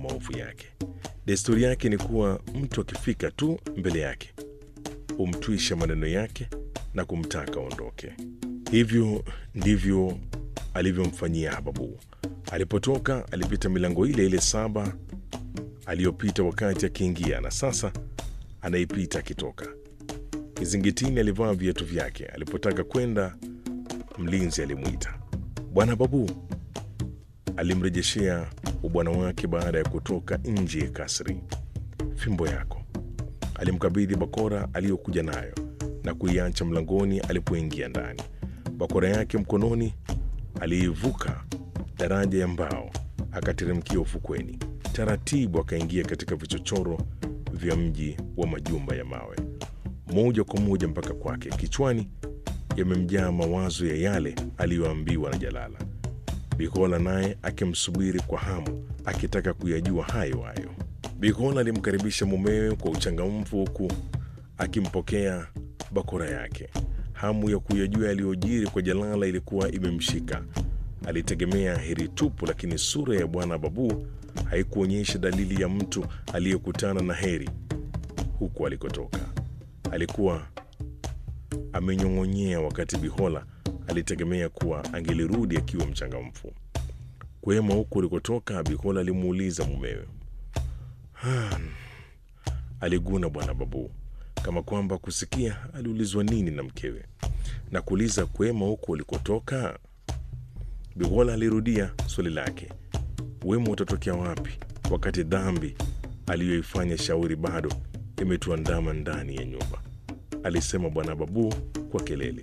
maovu yake. Desturi yake ni kuwa mtu akifika tu mbele yake humtwisha maneno yake na kumtaka aondoke. Hivyo ndivyo alivyomfanyia Hababu. Alipotoka alipita milango ile ile saba aliyopita wakati akiingia, na sasa anaipita akitoka. Kizingitini alivaa viatu vyake. Alipotaka kwenda, mlinzi alimwita. Bwana Babu alimrejeshea ubwana wake baada ya kutoka nje ya kasri. Fimbo yako. Alimkabidhi bakora aliyokuja nayo na kuiacha mlangoni alipoingia ndani. Bakora yake mkononi, aliivuka daraja ya mbao akateremkia ufukweni. Taratibu akaingia katika vichochoro vya mji wa majumba ya mawe, moja kwa moja mpaka kwake. Kichwani yamemjaa mawazo ya yale aliyoambiwa na Jalala. Bikola naye akimsubiri kwa hamu, akitaka kuyajua hayo hayo. Bikola alimkaribisha mumewe kwa uchangamfu, huku akimpokea bakora yake. Hamu ya kuyajua yaliyojiri kwa Jalala ilikuwa imemshika. Alitegemea heri tupu, lakini sura ya bwana Babu haikuonyesha dalili ya mtu aliyekutana na heri huku alikotoka. Alikuwa amenyong'onyea, wakati Bihola alitegemea kuwa angelirudi akiwa mchangamfu. Kwema huku ulikotoka? Bihola alimuuliza mumewe. Hmm, aliguna bwana Babu kama kwamba kusikia aliulizwa nini na mkewe, na kuuliza kwema huku ulikotoka. Bihola alirudia swali lake, wema utatokea wapi wakati dhambi aliyoifanya Shauri bado imetuandama ndani ya nyumba? alisema bwana Babu kwa kelele.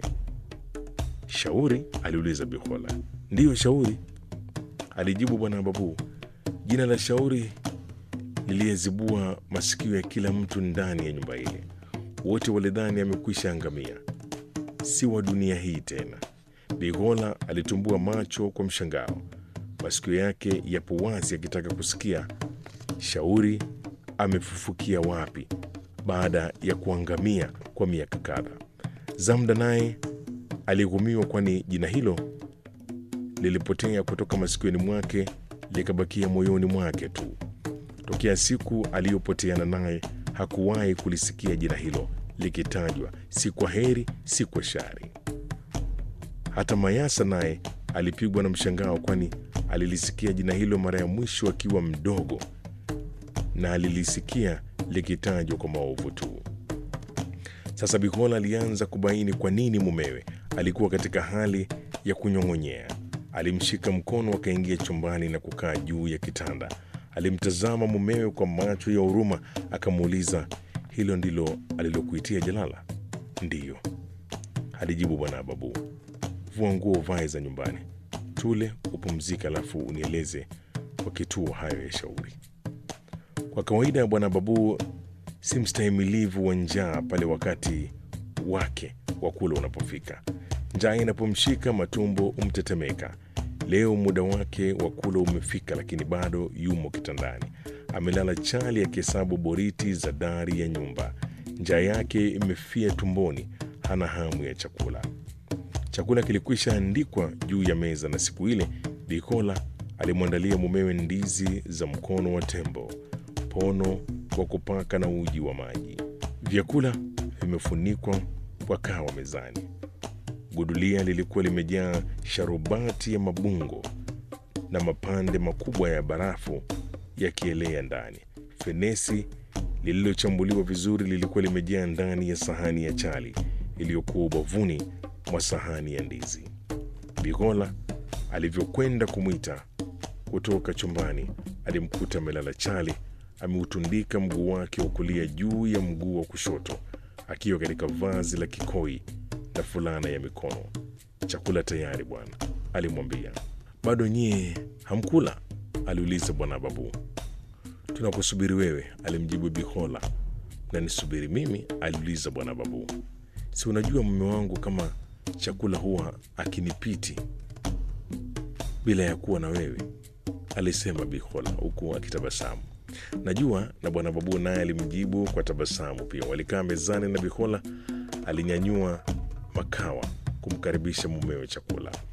Shauri? aliuliza Bihola. Ndiyo, Shauri, alijibu bwana Babu. Jina la Shauri liliyezibua masikio ya kila mtu ndani ya nyumba ile. Wote walidhani amekwisha angamia, si wa dunia hii tena. Bihola alitumbua macho kwa mshangao, masikio yake yapo wazi akitaka kusikia Shauri amefufukia wapi baada ya kuangamia kwa miaka kadhaa. Zamda naye alighumiwa, kwani jina hilo lilipotea kutoka masikioni mwake likabakia moyoni mwake tu. Tokea siku aliyopoteana naye hakuwahi kulisikia jina hilo likitajwa, si kwa heri, si kwa shari. Hata Mayasa naye alipigwa na mshangao, kwani alilisikia jina hilo mara ya mwisho akiwa mdogo na alilisikia likitajwa kwa maovu tu. Sasa Bikola alianza kubaini kwa nini mumewe alikuwa katika hali ya kunyong'onyea. Alimshika mkono, akaingia chumbani na kukaa juu ya kitanda. Alimtazama mumewe kwa macho ya huruma, akamuuliza, hilo ndilo alilokuitia Jalala? Ndiyo, alijibu bwana Babu. Vua nguo uvae za nyumbani, tule upumzike, alafu unieleze kwa kituo hayo ya Shauri. Kwa kawaida ya bwana Babu si mstahimilivu wa njaa pale wakati wake wa kula unapofika. Njaa inapomshika matumbo umtetemeka. Leo muda wake wa kula umefika, lakini bado yumo kitandani, amelala chali akihesabu boriti za dari ya nyumba. Njaa yake imefia tumboni, hana hamu ya chakula. Chakula kilikwisha andikwa juu ya meza, na siku ile Bikola alimwandalia mumewe ndizi za mkono wa tembo, pono wa kupaka na uji wa maji. Vyakula vimefunikwa kwa kawa mezani. Gudulia lilikuwa limejaa sharubati ya mabungo na mapande makubwa ya barafu yakielea ndani. Fenesi lililochambuliwa vizuri lilikuwa limejaa ndani ya sahani ya chali iliyokuwa ubavuni mwa sahani ya ndizi. Bigola alivyokwenda kumwita kutoka chumbani, alimkuta amelala chali, ameutundika mguu wake wa kulia juu ya mguu wa kushoto, akiwa katika vazi la kikoi na fulana ya mikono. Chakula tayari bwana, alimwambia. Bado nyie hamkula? aliuliza bwana Babu. Tunakusubiri wewe, alimjibu Bihola. Na nisubiri mimi? aliuliza bwana Babu. Si unajua mume wangu kama chakula huwa akinipiti bila ya kuwa na wewe, alisema Bihola huku akitabasamu. Najua. Na bwana Babu naye alimjibu kwa tabasamu pia. Walikaa mezani na Bihola alinyanyua makawa kumkaribisha mumewe chakula.